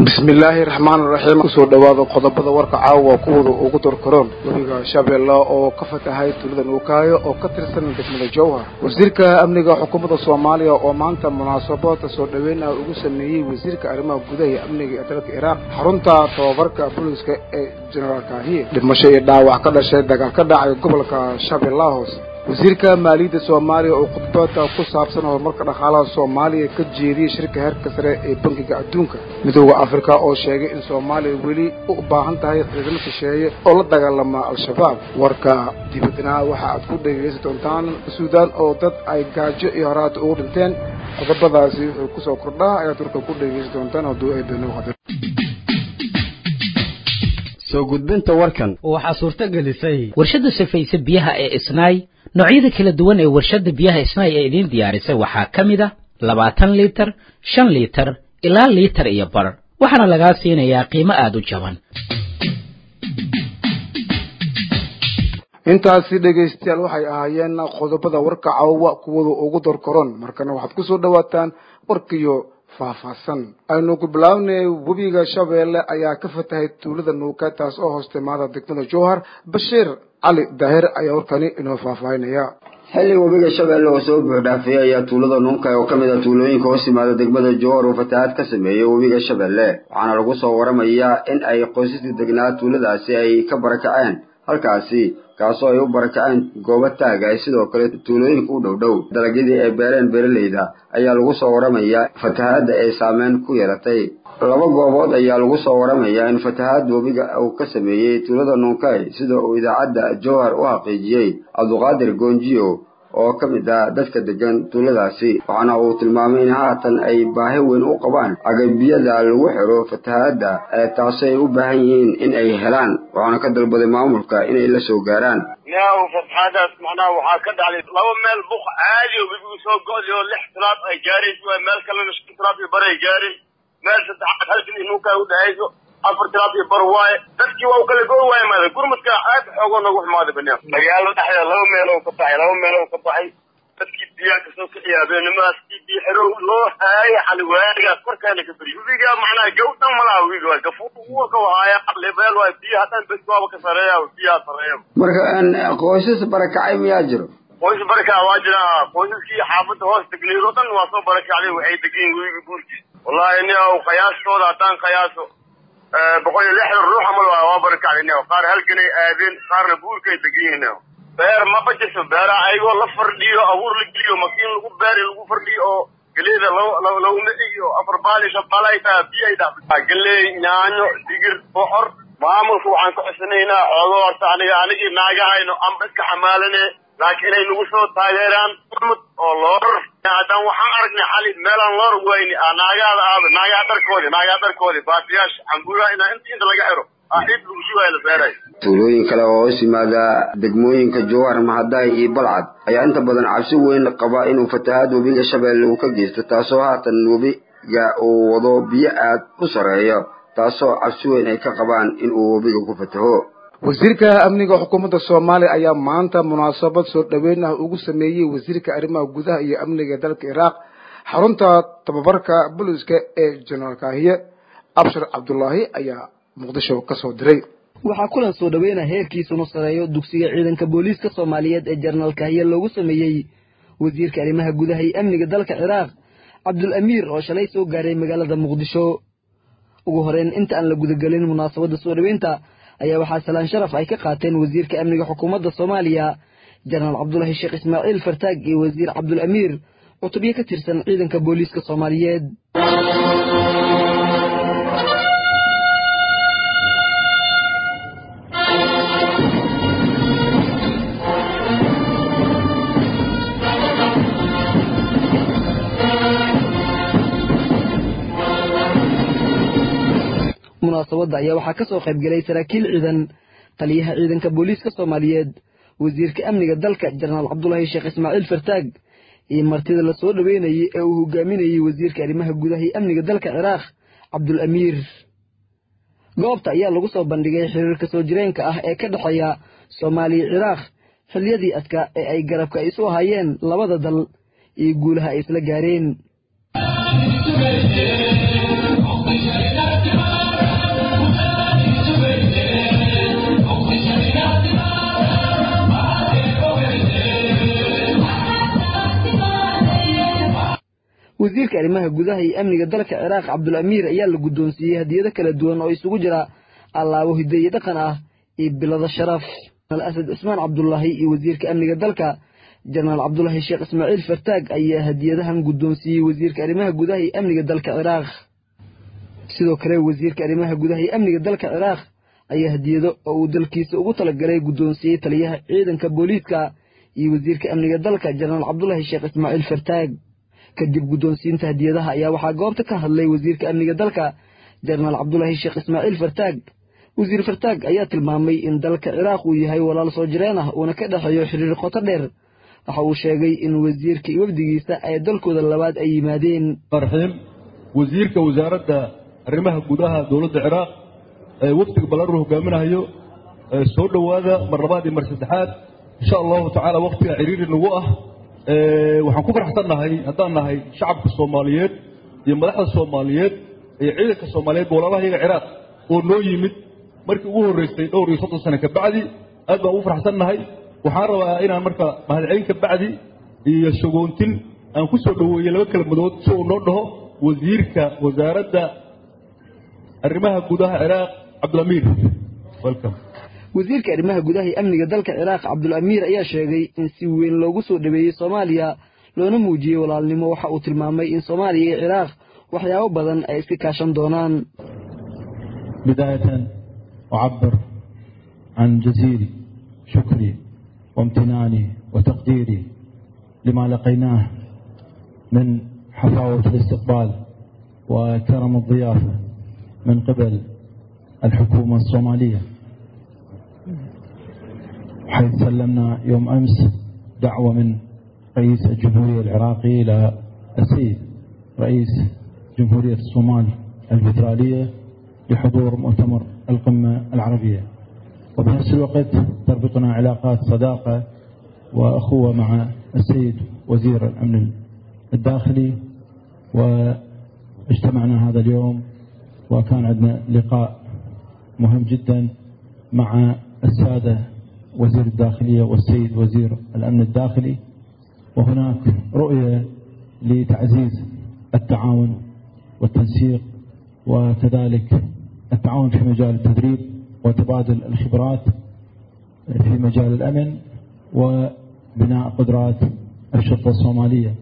bismillaahi raxmaan raxiim kusoo dhawaada qodobada warka caawa kuwada ugu dorkaroon webiga shabeelle oo ka fatahay tuulada nuukaayo oo ka tirsan degmada jowhar wasiirka amniga xukuumadda soomaaliya oo maanta munaasabada soo dhaweynah ugu sameeyey wasiirka arrimaha gudaha iyo amniga ee dalka iraaq xarunta tababarka booliska ee jenaraal kaahiye dhimasho iyo dhaawac ka dhashay dagaal ka dhacay gobolka shabeellaha hoose wasiirka maaliyadda soomaaliya oo khudbada ku saabsan horumarka dhaqaalaha soomaaliya ka jeediyey shirka heerka sare ee bankiga adduunka midooda afrika oo sheegay in soomaaliya weli u baahan tahay ciidamo shisheeye oo la dagaalama al-shabaab warka dibadna waxa aad ku dhegaysan doontaan suudaan oo dad ay gaajo iyo horaata ugu dhinteen qodobadaasi wuxuu kusoo kordhaa ayaad warka ku dhegaysan doontaan hadduu ay beenoo qadar soo gudbinta warkan waxaa suurto gelisay warshadda safayse biyaha ee isnaay noocyada kala duwan ee warshadda biyaha isnaay ee idiin diyaarisay waxaa ka mid a labaatan liitar shan liitar ilaa liitar iyo bar waxaana lagaa siinayaa qiimo aada u jaban intaasi dhegaystayaal waxay ahaayeen qodobada warka caawa kuwada ugu dorkaroon markana waxaad kusoo dhawaataan warkiyo faahfaahsan aynu ku bilaabnay webiga shabeelle ayaa ka fatahay tuulada nuuka taas oo hoos timaada degmada jowhar bashiir cali daahir ayaa warkani inoo faahfaahinaya xilli webiga shabeelle oo soo buuxdhaafiyey ayaa tuulada nuunka oo ka mid a tuulooyinka hoos yimaada degmada jowhar uu fatahaad ka sameeyey webiga shabeelle waxaana lagu soo waramayaa in ay qoysaskii degnaa tuuladaasi ay ka barakaceen halkaasi kaasoo ay u barakaceen goobo taaga ay sidoo kale tuulooyinka u dhow dhow dalagyadii ay beereen beeralayda ayaa lagu soo waramayaa fatahaadda ay saameyn ku yeelatay laba goobood ayaa lagu soo waramayaa in fatahaad webiga uu ka sameeyey tuulada nuunkay sida uu idaacadda jowhar u xaqiijiyey cabduqaadir goonjiyo oo ka mid ah dadka degan tuuladaasi waxaana uu tilmaamay in haatan ay baahi weyn u qabaan agabiyada lagu xiro fatahaadda ee taasi ay u baahan yihiin in ay helaan waxaana ka dalbaday maamulka inay la soo gaaraan yaw fatahaadaas macnaha waxaa ka dhacday laba meel buq caadi oo webigu soo go'day oo lix tilaab ay gaarayso waa meel kalena shan tilaab iyo bar ay gaaray meel saddexaad halkan iyo nuunkaa u dhahayso afar tilaab iyo bar waaye dadkii waa u kala go waaya maada gurmadka aad xoogoo nagu xumaaday banaan magaalo dhexdeeda laba meel oo ka baxay laba meel oo ka baxay dadkii biyaha kasoo kiciya habeenimadaas kii biyo xero loo haaya xali waagaas korkaana ka beriy webiga macnaha gawdhan malaha webiga waa gafuur uurka wahaaya lebeel waay biyaha dhan bes waaba ka sareeya biyaha sareeya marka qoysas barakacay miyaa jiro qoys barakac waa jira qoysaskii xaafadda hoos degneed oo dhan waa soo barakacday waxay degan webiga guurkiis wallahi ni qiyaastooda haddaan qiyaaso boqol iyo lixdan ruux amal waa barakacday qaar halganay aadeen qaarna buurkay degan yihiin beer ma bajirto beeraha ayagoo la fardhiyo abuur la geliyo makiin lagu beeri lagu fardhiyo oo galeeda lagu miciyo afar baali shabaala ay tahay biyo ay dhaafay galeey yaanyo digir bocor maamulka waxaan ka cusanaynaa xoogo horta aniga anigii naagahayno amba iska xamaalane laakiin inay nagu soo taageeraan urmud oo loor haddaan waxaan aragnay xali meelaan loor wayni naagaada aada naagaha dharkoodi naagaha dharkoodi baatiyaasha cambuuraha inaa inta inta laga xiro ciid lagu shubaaya la beeray tuulooyin kale oo hoos yimaada degmooyinka jowhar mahadaay iyo balcad ayaa inta badan cabsi weyn qaba inuu fatahaad webiga shabeelle uu ka geysto taasoo haatan webiga uu wado biyo aad u sarreeyo taasoo cabsi weyn ay ka qabaan in uu webiga ku fataho wasiirka amniga xukuumadda soomaaliya ayaa maanta munaasabad soo dhaweyn ah ugu sameeyey wasiirka arrimaha gudaha iyo amniga dalka iraaq xarunta tababarka booliska ee jenaraal kaahiye abshir cabdulaahi ayaa muqdisho ka soo diray waxaa kulan soo dhaweynah heerkiisunu sareeyo dugsiga ciidanka booliiska soomaaliyeed ee jenaraal kaahiye loogu sameeyey wasiirka arrimaha gudaha iyo amniga dalka ciraaq cabdul amiir oo shalay soo gaaray magaalada muqdisho ugu horeyn inta aan la gudagelin munaasabadda soo dhaweynta ayaa waxaa salaan sharaf ay ka qaateen wasiirka amniga xukuumadda soomaaliya jenaraal cabdulaahi sheekh ismaaciil fartaag iyo wasiir cabdul amiir cutubyo ka tirsan ciidanka booliiska soomaaliyeed munaasabadda ayaa waxaa ka soo qayb gelay saraakiil ciidan taliyaha ciidanka booliiska soomaaliyeed wasiirka amniga dalka jenaraal cabdulaahi sheekh ismaaciil fartaag iyo martida la soo dhaweynayay ee uu hogaaminayey wasiirka arrimaha gudaha iyo amniga dalka ciraaq cabdul amiir goobta ayaa lagu soo bandhigay xiriirka soo jireenka ah ee ka dhexeeya soomaaliya ciraaq xilliyadii adkaa ee ay garabka isu ahaayeen labada dal iyo guulaha ay isla gaareen wasiirka arrimaha gudaha iyo amniga dalka ciraaq cabdul amiir ayaa la guddoonsiiyey hadiyado kala duwan oo isugu jira allaabo hidde iyo dhaqan ah iyo bilado sharaf asad cismaan cabdulaahi iyo wasiirka amniga dalka jenaraal cabdulaahi sheekh ismaaciil fartaag ayaa hadiyadahan guddoonsiiyey wasiirka arrimaha gudaha iyo amniga dalka ciraaq sidoo kale wasiirka arrimaha gudaha iyo amniga dalka ciraaq ayaa hadiyado oo uu dalkiisa ugu talagalay guddoonsiiyey taliyaha ciidanka booliiska iyo wasiirka amniga dalka jenaraal cabdulaahi sheekh ismaaciil fartaag kadib guddoonsiinta hadiyadaha ayaa waxaa goobta ka hadlay wasiirka amniga dalka jenaraal cabdulaahi sheekh ismaaciil fartaag wasiir fartaag ayaa tilmaamay in dalka ciraaq uu yahay walaal soo jireen ah uuna ka dhexeeyo xiriir qoto dheer waxa uu sheegay in wasiirka iyo wafdigiisa ay dalkooda labaad ay yimaadeen raxiim wasiirka wasaaradda arrimaha gudaha dowladda ciraaq ee wafdiga ballaru hogaaminayo soo dhowaada mar labaad iyo mar saddexaad insha allahu tacaala waktiga ciriiri nagu ah waxaan ku faraxsannahay haddaan nahay shacabka soomaaliyeed iyo madaxda soomaaliyeed iyo ciidanka soomaaliyeed walaalaha iyaga ciraaq oo noo yimid markii ugu horreysay dhowr iyo soddon sane kabacdi aad baan ugu faraxsannahay waxaan rabaa inaan marka mahadcelin kabacdi iyo shagoontin aan ku soo dhoweeyey laba kelmadood si uu noo dhaho wasiirka wasaaradda arrimaha gudaha ciraaq cabdulamiir welcome wasiirka arrimaha gudaha iyo amniga dalka ciraaq cabdul amiir ayaa sheegay in si weyn loogu soo dhaweeyey soomaaliya loona muujiyey walaalnimo waxa uu tilmaamay in soomaaliya iyo ciraaq waxyaabo badan ay iska kaashan doonaan بداية أعبر عن جزيل شكري وامتناني وتقديري لما لقيناه من حفاوة الاستقبال وكرم الضيافة من قبل الحكومة الصومالية حيث سلمنا يوم أمس دعوة من رئيس الجمهورية العراقي إلى السيد رئيس جمهورية الصومال الفيدرالية لحضور مؤتمر القمة العربية وبنفس الوقت تربطنا علاقات صداقة وأخوة مع السيد وزير الأمن الداخلي واجتمعنا هذا اليوم وكان عندنا لقاء مهم جدا مع السادة وزير الداخلية والسيد وزير الأمن الداخلي وهناك رؤية لتعزيز التعاون والتنسيق وكذلك التعاون في مجال التدريب وتبادل الخبرات في مجال الأمن وبناء قدرات الشرطة الصومالية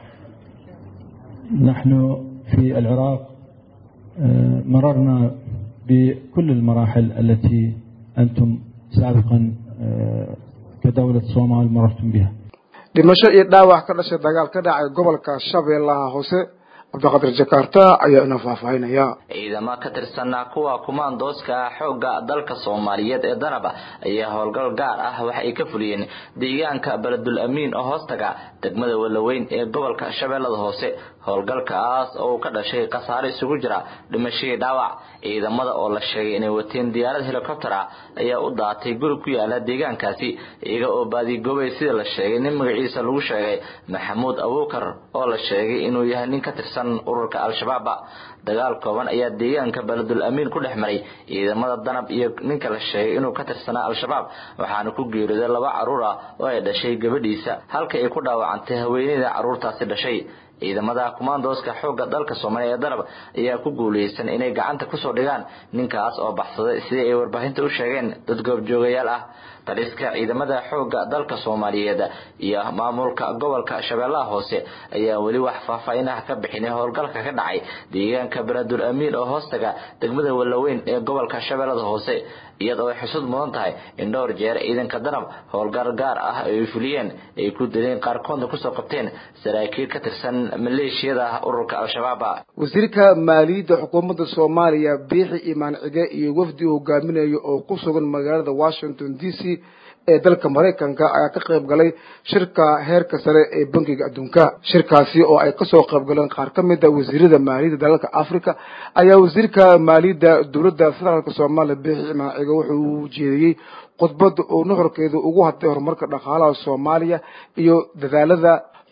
نحن في العراق مررنا بكل المراحل التي أنتم سابقا كدولة الصومال مررتم بها dhimasho iyo dhaawac ka dhashay dagaal ka dhacay gobolka shabeellaha hoose cabdiqadir jakarta ayaa ina faahfaahinaya ciidamo ka tirsanaa kuwa kumaandooska xoogga dalka soomaaliyeed ee danaba ayaa howlgal gaar ah waxa ay ka fuliyeen deegaanka beledul amiin oo hoostaga degmada walaweyn ee gobolka shabeellada hoose howlgalkaas oo uu ka dhashay khasaare isugu jira dhimashadii dhaawac ciidamada oo la sheegay inay wateen diyaarad helikobtera ayaa u daatay guri ku yaala deegaankaasi iyaga oo baadigoobay sida la sheegay nin magaciisa lagu sheegay maxamuud abuukar oo la sheegay inuu yahay nin ka tirsan ururka al-shabaaba dagaal kooban ayaa deegaanka beledul amiin ku dhex maray ciidamada danab iyo ninka la sheegay inuu ka tirsanaa al-shabaab waxaana ku geeriyooday laba carruur ah oo ay dhashay gabadhiisa halka ay ku dhaawacantay haweeneyda carruurtaasi dhashay ciidamada kumaandooska xoogga dalka soomaaliya ee danab ayaa ku guuleysan inay gacanta kusoo dhigaan ninkaas oo baxsaday sidii ay warbaahinta u sheegeen dad goobjoogayaal ah taliska ciidamada xoogga dalka soomaaliyeed iyo maamulka gobolka shabeellaha hoose ayaa weli wax faahfaahinah ka bixinay howlgalka ka dhacay deegaanka beledul amiin oo hoostaga degmada walaweyn ee gobolka shabeellada hoose iyadoo ay xusud mudan tahay in dhowr jeer ciidanka danab howlgal gaar ah ay fuliyeen ay ku dileen qaarkoodna kusoo qabteen saraakiil ka tirsan maleeshiyada ururka al-shabaab wasiirka maaliyadda xukuumadda soomaaliya biixi imaan cige iyo wafdi hogaaminayo oo ku sugan magaalada washington d c ee dalka maraykanka ayaa ka qayb galay shirka heerka sare ee bankiga adduunka shirkaasi oo ay kasoo qayb galeen qaar ka mid a wasiirada maaliyadda dalalka africa ayaa wasiirka maaliyadda dowladda federaalk soomaaliya biixi imaan cige wuxuu jeediyey khudbadda oo nuxurkeedu ugu hadlay horumarka dhaqaalaha soomaaliya iyo dadaalada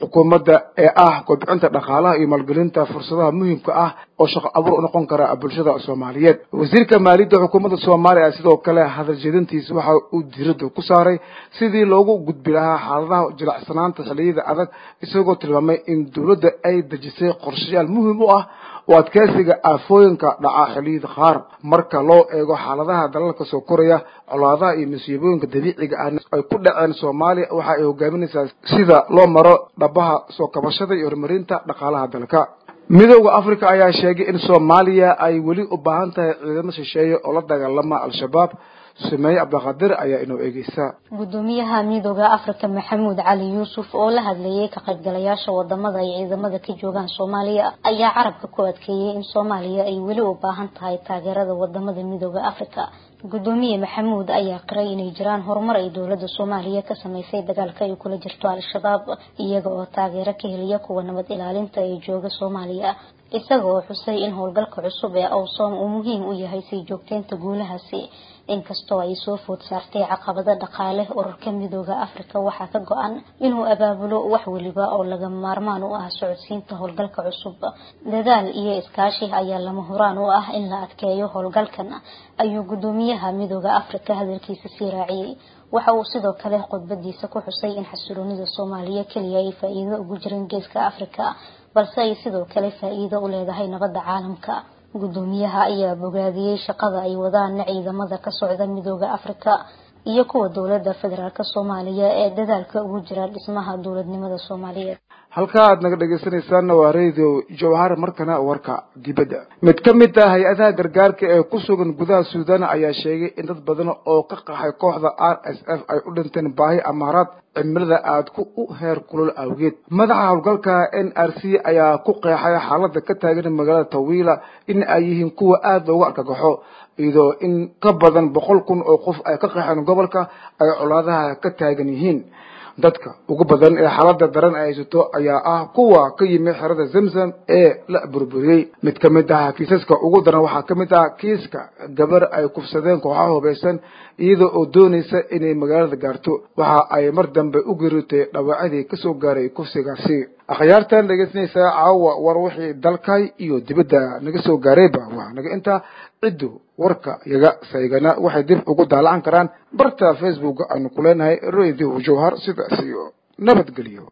xukuumadda ee ah kobcinta dhaqaalaha iyo maalgelinta fursadaha muhiimka ah oo shaqo abuur unoqon kara bulshada soomaaliyeed wasiirka maaliyadda xukuumadda soomaaliya sidoo kale hadal jeedintiisa waxa uu diiradda ku saaray sidii loogu gudbi lahaa xaaladaha jilacsanaanta xilliyada adag isagoo tilmaamay in dowladda ay dejisay qorshayaal muhiim u ah oo adkeysiga aafooyinka dhaca xilliyada qaar marka loo eego xaaladaha dalalka soo koraya colaadaha iyo masiibooyinka dabiiciga ah ay ku dhaceen soomaaliya waxa ay hogaaminaysaa sida loo maro dhabaha soo kabashada iyo horumarinta dhaqaalaha dalka midooda africa ayaa sheegay in soomaaliya ay weli u baahan tahay ciidamo shisheeye oo la dagaalama al-shabaab sumeeye cabdiqaadir ayaa inoo eegeysa gudoomiyaha midooda africa maxamuud cali yuusuf oo la hadlayay ka qaybgalayaasha wadamada ay ciidamada ka joogaan soomaaliya ayaa carabka ku adkeeyey in soomaaliya ay weli u baahan tahay taageerada wadamada midooda africa gudoomiye maxamuud ayaa qiray inay jiraan horumar ay dowlada soomaaliya ka sameysay dagaalka ay kula jirto al-shabaab iyaga oo taageero ka heliya kuwa nabad ilaalinta ee jooga soomaaliya isaga oo xusay in howlgalka cusub ee awsom uu muhiim u yahay sii joogteynta guulahaasi inkastoo ay soo food saartay caqabado dhaqaale ururka midooda africa waxaa ka go-an inuu abaabulo wax weliba oo laga maarmaan u ah socodsiinta howlgalka cusub dadaal iyo iskaashi ayaa lama huraan u ah in la adkeeyo howlgalkan ayuu gudoomiyaha midooda africa hadalkiisa sii raaciyey waxa uu sidoo kale khudbadiisa ku xusay in xasiloonida soomaaliya keliya ay faa-iido ugu jirin geeska africa balse ay sidoo kale faa-iido u leedahay nabadda caalamka gudoomiyaha ayaa bogaadiyey shaqada ay wadaan ciidamada ka socda midooda africa iyo kuwa dowlada federaalk soomaaliya ee dadaalka ugu jira dhismaha dowladnimada soomaaliyeed halka aad naga dhegaysanaysaana waa radio jawhar markana warka dibadda mid ka mid ah hay-adaha gargaarka ee ku sugan gudaha suudaan ayaa sheegay in dad badan oo ka qaxay kooxda r s f ay u dhinteen baahi amaaraad cimilada aad ku u heer kulol awgeed madaxa howlgalka n r c ayaa ku qeexay xaalada ka taagan magaalada tawiila in ay yihiin kuwa aada loogu argagaxo iyadoo in ka badan boqol kun oo qof ay ka qaxeen gobolka ay colaadaha ka taagan yihiin dadka ugu badan ee xaalada daran ay haysato ayaa ah kuwa ka yimi xerada zamzam ee la burburiyey mid ka mid ah kiisaska ugu daran waxaa ka mid ah kiiska gabar ay kufsadeen kooxaha hubaysan iyada oo doonaysa inay magaalada gaarto waxa ay mar dambe u geeriotay dhawaacadii kasoo gaaray kufsigaasi akhyaartan dhegeysanaysaa caawa war wixii dalkay iyo dibadda naga soo gaarayba waa naga intaa ciddu warka yaga saygana waxay dib ugu daalacan karaan barta facebook aanu ku leenahay radio jawhar sidaas iyo nabadgelyo